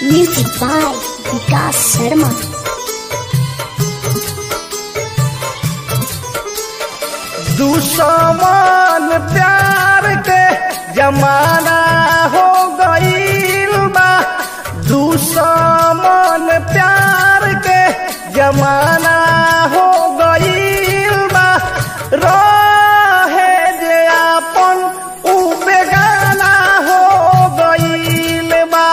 Music by Vikas Sharma. दुश्मन प्यार के जमाना हो गईल बा दुश्मन प्यार के जमाना हो गईल बा रहे जे आपन उ बेगाना हो गईल बा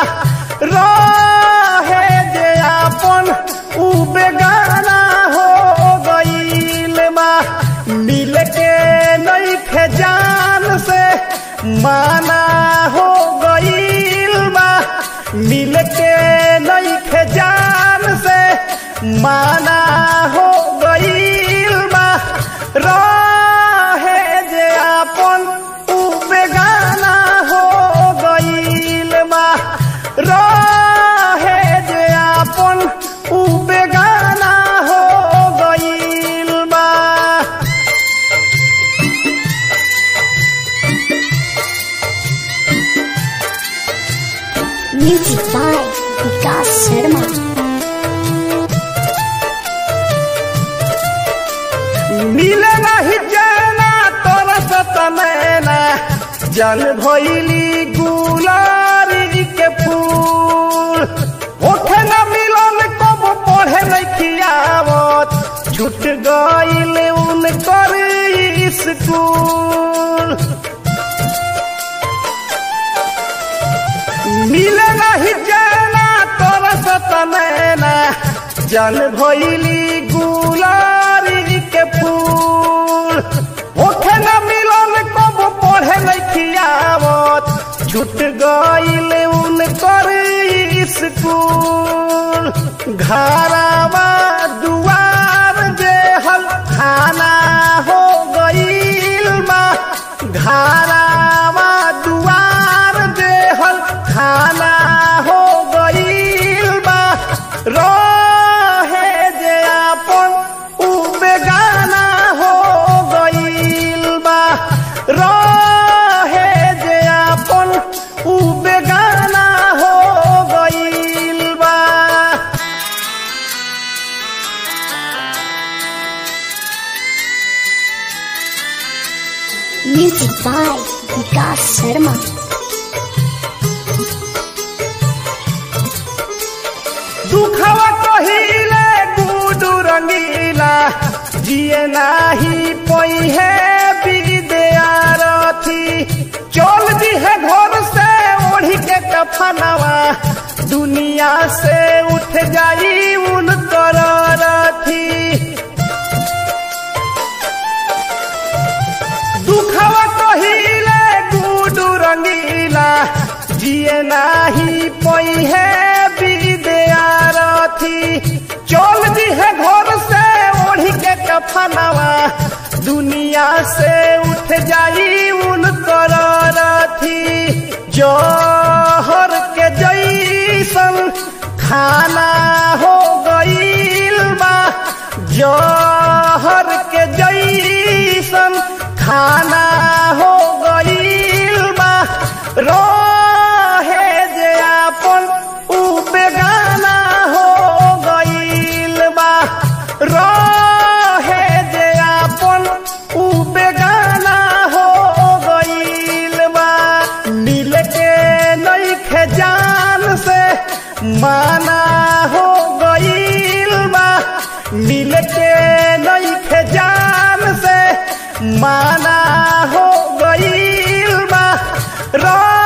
रहे जे आपन उ बेगाना हो गईल बा मिल के नहीं खे जान से माना हो गईल बा मिल के नहीं खे जान से माना हो गईल बा रहे जे आपन उ बेगाना हो गईल बा रहे जे आपन उ बेगाना हो गईल बा Music by Vikas Sharma. मिले नहीं जाना तोरा सतमैना जल भइली गुलारी के फूल ओठे न मिलन कब पढ़े नहीं खियावत छूट गईल उन कर स्कूल मिले नहीं जाना तोरा सतमैना जल भइली गुलारी के फूल ओठे न मिलन कब पढ़े नहीं खियावत छूट गईल उन कर स्कूल घरवा दुआर जे हल खाना हो गईल बा घरवा दुआर जे हल खाना हो गईल बा रहे जे आपन उ बेगाना हो गईल बा रहे जे आपन उ बेगाना हो गईल बा Music by Vikas Sharma. दुखवा कहिले गुडू रंगीला जिए नाही पहिए विद्यारथी चल दी है घर से ओढ़ी के कफनवा दुनिया से उठ जाई उन रथी दुखवा कहिले गुडू रंगीला जिए नाही पहिए विद्यारथी चल दी है घर से ओढ़ी के कफनवा दुनिया से उठ जाई उन रथी जहर के जैसन खाना हो गईल बा जहर के जैसन खाना हो गईल बा रहे जे आपन उ बेगाना हो गईल बा रहे जे आपन उ बेगाना हो गईल बा मिल के नहीं खे जान से माना हो गईल बा मिल के नहीं खे जान से माना हो गईल बा रा